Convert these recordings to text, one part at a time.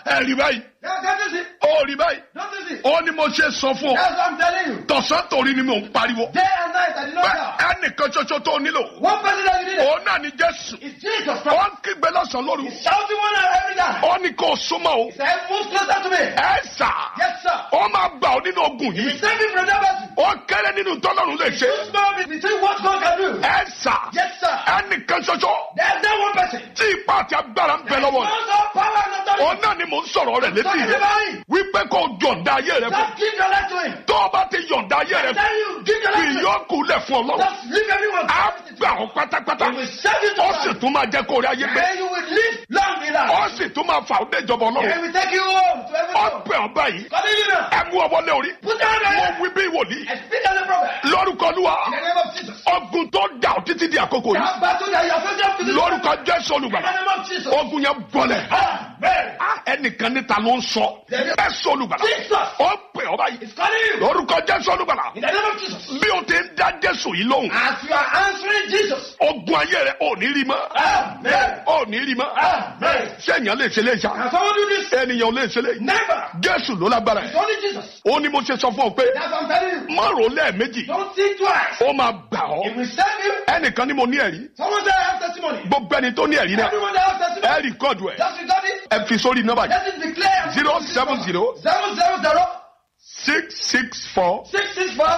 ẹ rí báyìí Yes, don't you see? ó rí báyìí Don't you see? ó ní mo ṣe sọ fún ọ That's what I'm telling you. tọ̀sán torí ni mò ń pariwo Day and night, I did not pé doubt. ẹnìkan ṣoṣo tó nílò One person that you need òun náà ni jésù is Jesus ó Christ. ń kígbe lọ́sàn-án lóru He's shouting one out every time. ó ní kó o súnmọ́ o He said, move closer to me. ẹ sà Yes, sir. ó máa gbà ọ nínú ogun He yìí save me from that person. ó kéré nínú tọ́lọ́run lè ṣe Too small between what God can do. ẹ sà Yes, sir. ẹnìkan ṣoṣo There's no one person. tí ipá àti agbára ń bẹ lọ́wọ́ rẹ̀ Also, power and authority. òun náà ni mò ń sọ̀rọ̀ rẹ̀ létí Talking rẹ̀ about him. wípé kó o yọ̀ǹda ayé rẹ fún Just give your life to him. tó o bá ti yọ̀ǹda ayé rẹ I fún tell you, give your kì life to him. yóò lẹ̀ fún ọlọ́run Just leave everyone. á gbà ọ́ pátápátá He will save you to ó sì life. tún máa jẹ́ kó o rí ayé gbé And you will live long in life. ó sì tún máa fà ó dé ìjọba ọlọ́run And we take you home to ó everyone. bẹ̀ ọ́ báyìí Continue now. ẹ mú ọwọ́ lé orí Put down your mo hand. wí bí wòlíì And speak as a prophet. lórúkọ olúwa In the name of Jesus. ogun tó dà ọ́ títí di àkókò yìí That battle that you are facing up to this lórúkọ jésù In the olùgbàlà name of Jesus. ogun yẹn bọlẹ̀ Amen. Ah, ẹnìkan níta ló ń sọ jésù olùgbàlà Jesus. ó bẹ̀ ọ́ báyìí It's calling you. lórúkọ jésù olùgbàlà In the name of Jesus. bí o ti ń dá jésù yìí lóhùn As you are answering Jesus. ogun ayé rẹ ò ní rí mọ́ Amen. ò ní rí mọ́ Amen. sẹ́yìn lè ṣe lè ṣá Can someone do this? ènìyàn ò lè ṣe lè Never. jésù ló lágbára It's ẹ̀ only Jesus. ó ní mo ṣe sọ fún ọ pé That's what I'm telling you. má rò lẹ́ẹ̀mejì Don't think twice. ó máa gbà It ọ́ will save you. ẹnìkan ni mo ní ẹ̀rí Someone say I have testimony. gbogbo ẹni tó ní ẹ̀rí náà Everyone that has testimony. ẹ rìkọ́dù ẹ̀ Just record it. ẹ fi sórí nọ́mbà yìí Let it declare. zero seven zero Seven zero zero six six four six six four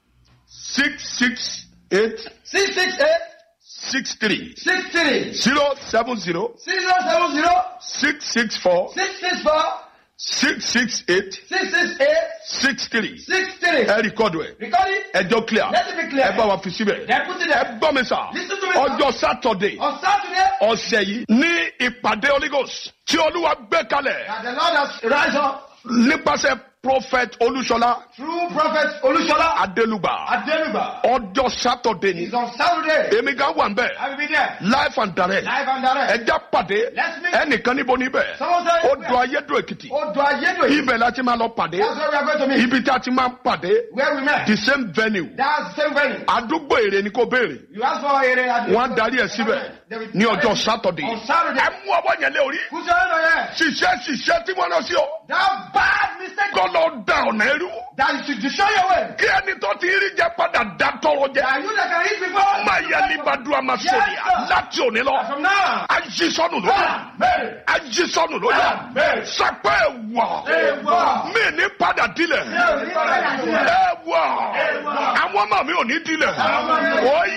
six six eight six six eight six three six three zero seven zero six zero seven zero six six four six six four six six eight six six eight six three six three. ẹ rìkọ́dù ẹ̀ Record it. ẹjọ́ clear Let it be clear. ẹ bá wa fi síbẹ̀ Then put it ẹ there. gbọ́ mi sà Listen to me, sir. ọjọ́ sátọ̀dé On Saturday, ọ̀sẹ̀ yìí ní ìpàdé Holy Ghost tí olúwa gbé kalẹ̀ that the Lord has rise up nípasẹ̀ prophet olúṣọlá through Prophet Olushola adélùgbà Adeluba. ọjọ́ sátọ̀dé ni It's on Saturday. èmi gan wà ń bẹ̀ I will be there. life and direct Live and direct. ẹja pàdé Let's meet. ẹnìkan níbo níbẹ̀ Someone say. ó dùn ayédùn èkìtì Odo Ayedo. ibẹ̀ la ti máa lọ pàdé That's where we are going to meet. ibi tí a ti máa pàdé Where we met. the same venue That's the same venue. àdúgbò èrè ni kò béèrè You ask for a area. wọ́n á darí ẹ̀ síbẹ̀ ní ọjọ́ sátọ̀dé On Saturday. ẹ mú ọwọ́ yẹn lé orí Put your hand on your head. ṣiṣẹ́ ṣiṣẹ́ tí wọ́n lọ sí ọ That bad mistake kọ́ lọ da ọ̀nà ẹrú that you should destroy your way. kí ẹni tó ti rí jẹ padà dá tọrọ jẹ That you that can eat before. máa yẹ nígbàdúrà máa sọ̀rọ̀ Yes, sir. láti òní lọ From now. ají sọnù lójú Amen. ají sọnù lójú Amen. sàpẹ́ ẹ̀wọ̀ Ẹ̀wọ̀. mi ní padà dilẹ̀ Ẹ ò ní padà sílẹ̀. ẹ̀wọ̀ Ẹ̀wọ̀. àwọn ọmọ mi ò ní dilẹ̀ ọmọ mi ò ní- ó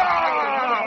yá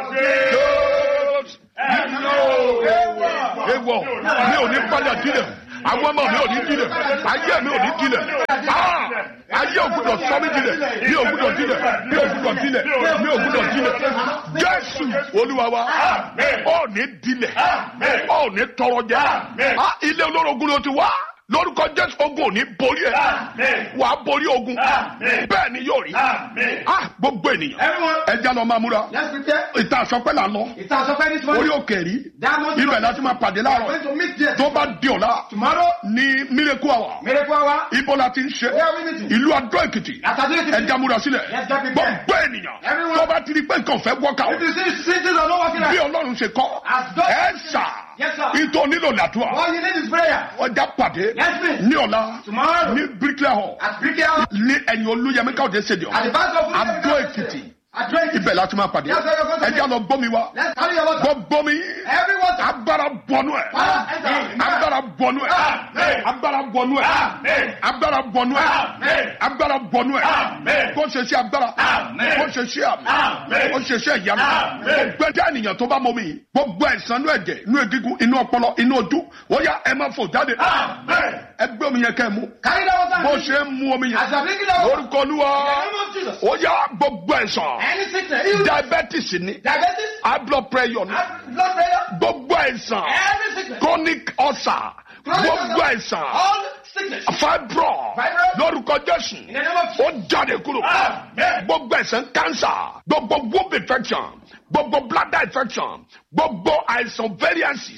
ewọ mi ò ní padà dilẹ̀ àwọn ọmọ mi ò ní dilẹ̀ ayé mi ò ní dilẹ̀ Ah! ayé ò gbúdọ̀ sọ mí dilẹ̀ mi ò gbúdọ̀ dilẹ̀ mi ò gbúdọ̀ dilẹ̀ mi ò gbúdọ̀ dilẹ̀ jésù olúwa wa ò ní dilẹ̀ ò ní tọrọ jẹ Ah, ilé olórogún ló ti wá lórúkọ jésù ogun ò ní borí ẹ wà á borí ogun bẹ́ẹ̀ ni yóò rí Ah, gbogbo ènìyàn Everyone, ẹja lọ máa múra let's prepare. ìta àsọpẹ́ là ń lọ It's our surprise this orí morning. òkè rí That must ibẹ̀ láti máa pàdé We are láàárọ̀ going to meet there. tó bá di ọ̀la Tomorrow, ní miracle hour miracle hour. ibo la ti ń ṣe Where are we meeting? ìlú adó èkìtì At Adeleke. ẹja múra sílẹ̀ Let's get prepared. gbogbo ènìyàn Everyone. tó bá ti di pé nǹkan fẹ́ wọ́kà If you see cities are not working bí out, ọlọ́run ṣe kọ́ As God- ẹ ṣà Yes, sir. ìtò nílò làdúrà all you need is prayer. ọjà pàdé Let's meet. ní ọ̀la Tomorrow. ní bricklayer hall At Brickell House. ní ẹ̀yìn olúyẹmí káwọ́dé stadium At the back of adó èkìtì Adó Èkìtì. ibẹ̀ láti máa pàdé Yes, sir, you're going to ẹja lọ gbómi wa Let's carry your water. gbọ́ gbómi Everyone. agbára bọnú ẹ̀ Fire enter. agbára bọnú ẹ̀ Amen. agbára bọnú ẹ̀ Amen. agbára bọnú ẹ̀ Amen. agbára bọnú ẹ̀ Amen. kó ṣe sí agbára Amen. kó ṣe sí àmì Amen. kó ṣe sí ìyanu Amen. gbogbo ẹjẹ ènìyàn tó bá mọ mi gbogbo ẹ̀sán inú ẹ̀jẹ̀ inú egungun inú ọpọlọ inú ojú ó yá ẹ máa fò jáde Amen. ẹgbẹ́ omi yẹn kẹ́ ẹ mú Carry that water. bó ṣe ń mu omi As yẹn you are drinking that water. lórúkọ olúwa In the name of Jesus. ó yá gbogbo ẹ̀sán Any sickness. Even diabetes ni diabetes. high blood pressure ni high Blood pressure. gbogbo ẹ̀sán Every sickness. chronic ulcer Chronic gbogbo ulcer. ẹ̀sán All sickness. fibroid Fibroid. lórúkọ jésù In the name of ó jáde kúrò Amen. gbogbo ẹ̀sán cancer gbogbo womb infection gbogbo bladder infection gbogbo àìsàn variances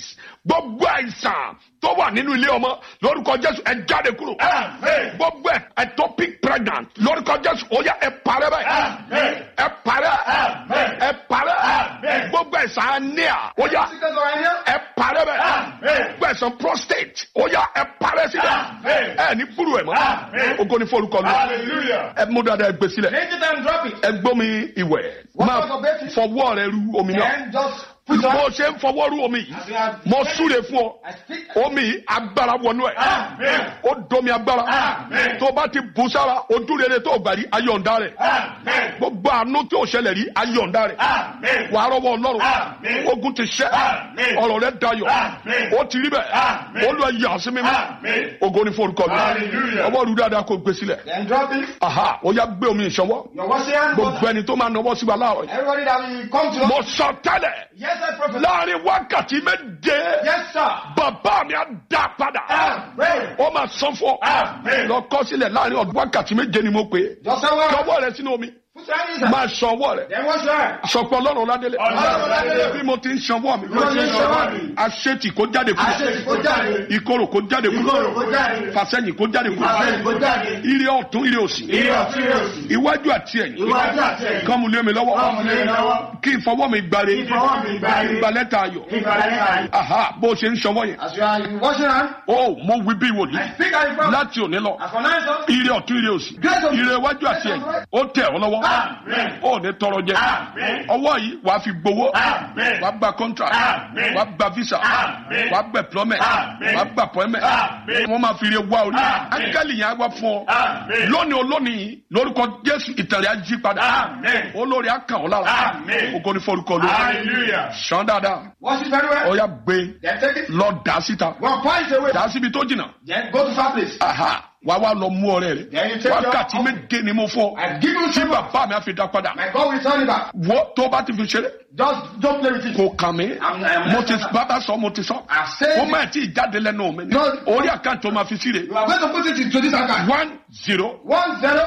gbogbo àìsàn tó wà nínú ilé ọmọ lórúkọ jésù ẹ jáde kúrò Amen. gbogbo ẹ ectopic pregnant lórúkọ jésù ó yá ẹ parẹ́ báyìí Amen. ẹ parẹ́ Amen. ẹ parẹ́ Amen. gbogbo àìsàn anemia ó yá Sickness or anemia? ẹ parẹ́ bẹ́ẹ̀ Amen. gbogbo àìsàn prostate ó yá ẹ parẹ́ síbẹ̀ Amen. ẹ ní kúrò ẹ̀ mọ́ Amen. ogo ní forúkọ lọ Hallelujah. ẹ mú dáadáa ẹ gbé sílẹ̀ Lift it and drop it. ẹ gbómi ìwẹ̀ What máa was the basis? fọwọ́ rẹ ru omi náà Then just put bó on. ṣe ń fọwọ́ ru omi yìí As you have mo súre fún ọ I speak. omi yìí agbára wọnú ẹ Amen. ó domi agbára Amen. tó bá ti bù sára ojú rere tó gbà rí ayọ̀ǹda rẹ̀ Amen. gbogbo àánú tí ò ṣẹlẹ̀ rí ayọ̀ǹda rẹ̀ Amen. wà á rọwọ́ ọlọ́run Amen. ogun ti ṣẹ́ Amen. ọ̀rọ̀ rẹ̀ dayọ̀ Amen. ó ti rí bẹ́ẹ̀ Amen. ó lọ yà sí mímọ́ Amen. ogo ní forúkọ mi Hallelujah. ọwọ́ rú dáadáa kó gbé sílẹ̀ Then drop it. aha ó yá gbé omi ìṣọwọ́ Your washing hand. gbogbo ẹni tó máa nọwọ́ sí wa láàrọ̀ yìí Everybody that will come to us. mo sọ tẹ́lẹ̀ Yes, I prophesy. láàrin wákàtí méje Yes, sir. bàbá mi á dá padà Amen. ó máa san fún ọ Amen. lọ kọ sílẹ̀ láàrin ọdún wákàtí méje ni mo pè é Just say one. sọwọ́ rẹ sínú omi Put your hand inside. máa san ọwọ́ rẹ Then wash your hand. sọpọ ọlọ́run ládélé Ọlọ́run ládélé. bí mo ti ń sanwó mi Bí mo ti ń sanwó mi. aṣètì kó jáde kúrò Àṣetì kó jáde. ìkorò kó jáde Ìkorò kúrò kó jáde. fàsẹ́yìn kó jáde Ìfàsẹ́yìn kó kúrò jáde. ire ọ̀tún ire òsì Ire ọ̀tún ire òsì. iwájú àti ẹ̀yìn Iwájú àti ẹ̀yìn. kọ́mu lé mi lọ́wọ́ Kọ́mu lé mi lọ́wọ́. kí n fọwọ́ mi gbáre Kí n fọwọ́ mi gbáre. gba lẹ́tà ayọ̀ Ìgbàlẹ̀ ayọ̀. aha bó ṣe ń sanwó yẹn As you are washing your hand, ó mo wí bí wòlíì I speak as a prophet. láti òní lọ As for now, sir. ire ọ̀tún ire òsì Grace of- ire iwájú àti ẹ̀yìn ó tẹ̀ ọ́ lọ́wọ́ Amen. ó ní tọrọ jẹ Amen. ọwọ́ yìí wàá fi gbowó Amen. wàá gba contract Amen. wàá gba visa Amen. wàá gba employment Amen. wàá gba appointment Amen. wọ́n máa fi ire wá orí Amen. ángẹ́lì yẹn á wá fún ọ Amen. lónìí olónìí lórúkọ jésù ìtẹ̀lẹ̀ á jí padà Amen. olórí á kàn ọ́ lára Amen. ògo ní forúkọ lórí Hallelujah. sàn dáadáa Wash it very well. ọ̀ya gbé Then take it. lọ dà síta One point away. dà síbi tó jìnnà Then go to far place. aha wàá wá lọ mú ọ̀rẹ́ Then you rẹ take your- wákàtí méje ni mo fọ I give you tí favor. bàbá mi á fi dá padà My God will turn it back. wọ́ tó bá ti fi ṣeré Just don't play with it. kò kàn mí I'm- I'm- mo ti bàbá sọ mo ti sọ I've said ó it. má ti jáde lẹ́nu mi ní No. orí àkáǹtì tó máa fi síre You are going to put it into this account. one zero One zero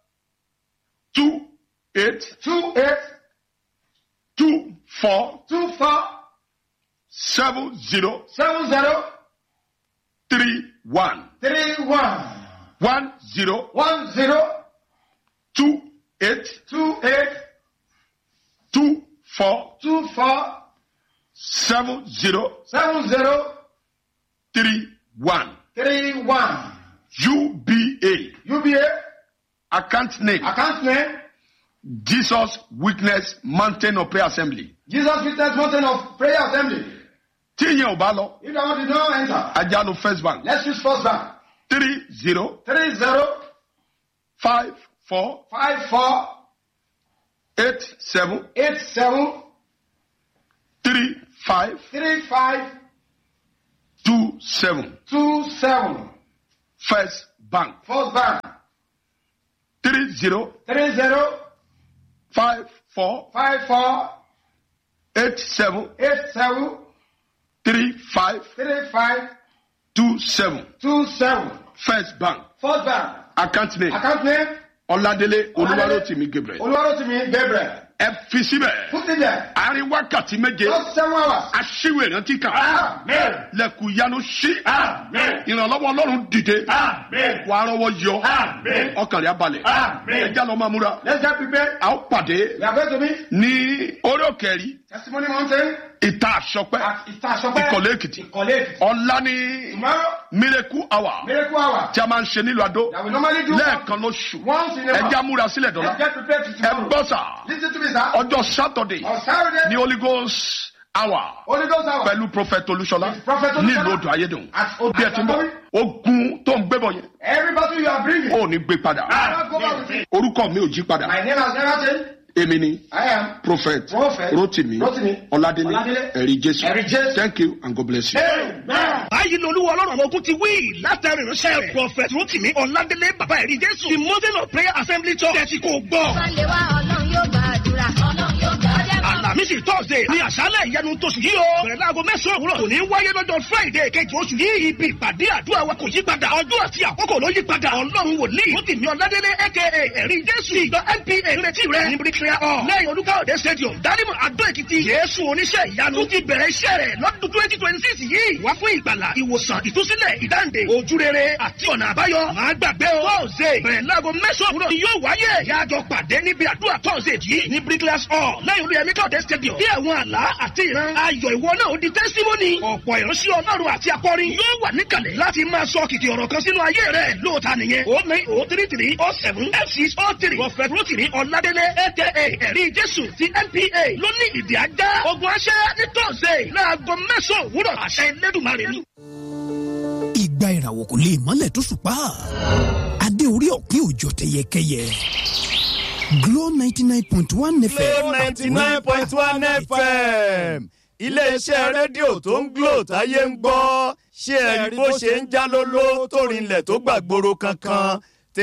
two eight two eight two four two four seven zero seven zero three one three one one zero one zero two eight two eight two four two four seven zero seven zero three one three one. UBA UBA account name account name Jesus Witness Mountain of Prayer Assembly Jesus Witness Mountain of Prayer Assembly. tí ìyẹn ò bá lọ If that one did not enter, ajá ló First Bank let's use first bank. three zero Three zero five four five four eight seven eight seven three five three five two seven two seven. First Bank First bank. three zero Three zero five four five four eight seven eight seven three five three five two seven two seven. First Bank First bank. account name Account name Ọládélé Olúwarótìmí Gabriel Olúwarótìmí Gabriel. ẹ fi síbẹ̀ Put it there. àárín wákàtí méje Just seven hours. aṣíwèé rántí kan Amen. lẹ́kùn yanu sí Amen. ìrànlọ́wọ́ Ọlọ́run dìde Amen. wà á rọwọ́ yọ Amen. ọkàn rẹ̀ á balẹ̀ Amen. ẹja lọ máa múra Let's get prepared. a ó pàdé We are going to meet ní orí òkè rí Testimony Mountain ìta àṣọpẹ́ at Itashope. Ìkọ̀lé Èkìtì Ìkọ̀lé Èkìtì. ọ̀la ní Tomorrow, miracle hour miracle hour. tí a máa ń ṣe nílùú Adó That we normally do lẹ́ẹ̀kan lóṣù once in a month. ẹja múra sílẹ̀ Let's dọ́là get prepared to ẹ tomorrow. gbọ́ sà Listen to me, sir. ọjọ́ Saturday On Saturday, ní Holy Ghost hour Holy Ghost hour. pẹ̀lú prophet Olúṣọlá With Prophet Olúṣọlá. nílùú Odò Ayédùn At Odò bí ẹ ti ń bọ̀ Ayédùn. ogun tó ń gbébọ̀ yẹn Every battle you are bringing. ò ní gbé padà I'll go back with it. orúkọ mi ò jí padà My name has never changed. èmi ni I am. prophet Prophet Rotimi Rotimi Ọládélé Ọládélé ẹ̀rí Jésù Ẹ̀rí Jésù. thank you and God bless you. Amen. báyìí ni olúwa ọlọ́run àwọn ogun ti wí látàrí ìránṣẹ́ rẹ̀ prophet rotimi ọ̀làdélé bàbá ẹ̀rí jésù the mountain of prayer assembly church tẹ̀sí kò gbọ́. Sunday wa ọlọ́run yóò gbàdúrà. ọlọ́run yóò gbàdúrà. àlàmísì thursday ní àṣálẹ̀ ìyanu tóṣù yìí o bẹ̀rẹ̀ láago mẹ́sàn-án òwúrọ̀ kò ní wáyé lọ́jọ́ friday kejì oṣù yìí ibi ìpàdé àdúrà wa kò yí padà ọjọ́ àti àkókò ló yí padà ọlọ́run wòlíì ó ti ní ọ̀ládélé aka ẹ̀rí jésù ìjọ npa ìrètí rẹ̀ ní bricklayer hall lẹ́yìn olúkáòdé stadium dálímọ̀ adó èkìtì jésù oníṣẹ́ ìyanu tó ti bẹ̀rẹ̀ iṣẹ́ rẹ̀ lọ́dún twenty twenty six yìí wá fún ìgbàlà ìwòsàn ìtúsílẹ̀ ìdáǹdè ojúrere àti ọ̀nà àbáyọ máa gbàgbé o thursday bẹ̀rẹ̀ láago mẹ́sàn-án òwúrọ̀ ni yóò wáyé yájọ pàdé níbi àdúrà thursday yìí ní bricklayer hall lẹ́yìn olúyẹmí káòdé stadium bí àwọn àlá àti ìran ayọ̀ ìwọ náà ó di testimony ọ̀pọ̀ ìránṣẹ́ ọlọ́run àti akọrin yóò wà níkàlẹ̀ láti máa sọ kìkì ọ̀rọ̀ kan sínú ayé rẹ̀ lóòótá nìyẹn o nine o three three o seven f six o three prophet rotimi ọ̀làdélé aka ẹ̀rí jésù ti npa ló ní ìdí ajá ogun aṣẹ́ ní thursday láago mẹ́sàn-án òwúrọ̀ àṣẹ lẹ́dùnmarè ni. ìgbà ìràwọ̀ kò lè mọ́lẹ̀ tó ṣùpá adé orí ọ̀pin òjò tẹyẹkẹyẹ Glow ninety nine point one FM. Glow ninety nine point one FM iléeṣẹ́ rédíò tó ń Glow táyé ń gbọ́ ṣé ẹ rí bó ṣe ń já lóló tó rinlẹ̀ tó gbàgbóró kankan